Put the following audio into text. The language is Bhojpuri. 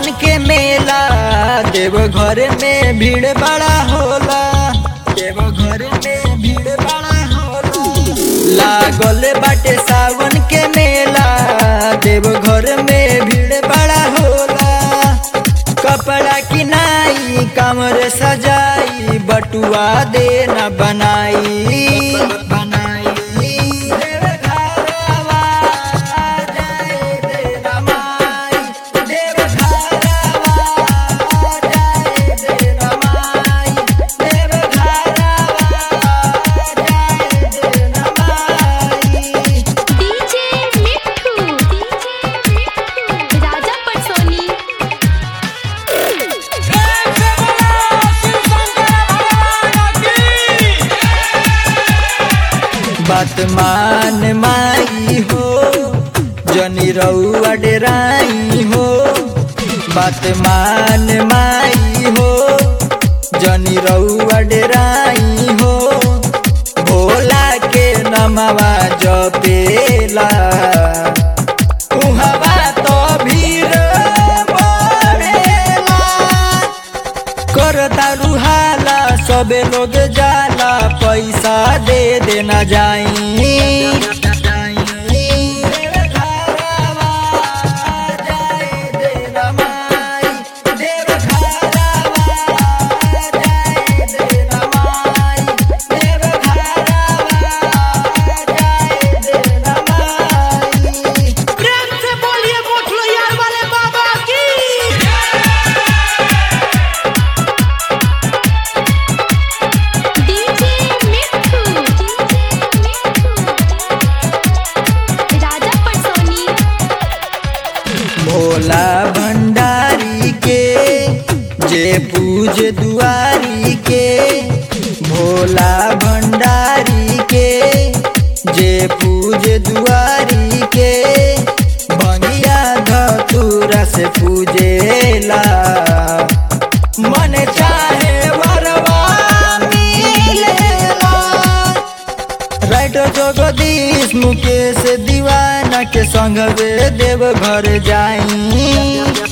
सावन के मेला देव घर में भीड़ बड़ा होला देव घर में भीड़ बड़ा होला लागल बाटे सावन के मेला देव घर में भीड़ बड़ा होला कपड़ा किनाई कमर सजाई बटुआ देना बनाई बनाई देव घरवा जाए देना माई देव घरवा जाए देना माई देव घरवा जाए देना माई डीजे मिठू डीजे मिठू राजा पटसोनी बात मान माई हो जनी रउआ डेराई हो बात मान माई हो जनी रउआ डेराई हो भोला के नमवा जपेला उहवा तो भीड़ बढ़ेला करता रुहाला सबे लोग जाला पैसा दे देना जाई प्रेम से बोलिए मोठलो यार वाले बाबा की डीजे मिठू डीजे मिठू राजा पटसोनी भोला भंडारी के जे पूज दुआरी के भोला भंडारी के जे पूज दुआरी के भंगिया धतूरा से पूजेला मन चाहे वरवा मिलेला राइटर जगदीश मुकेश दीवाना के संग वे देव घर जाई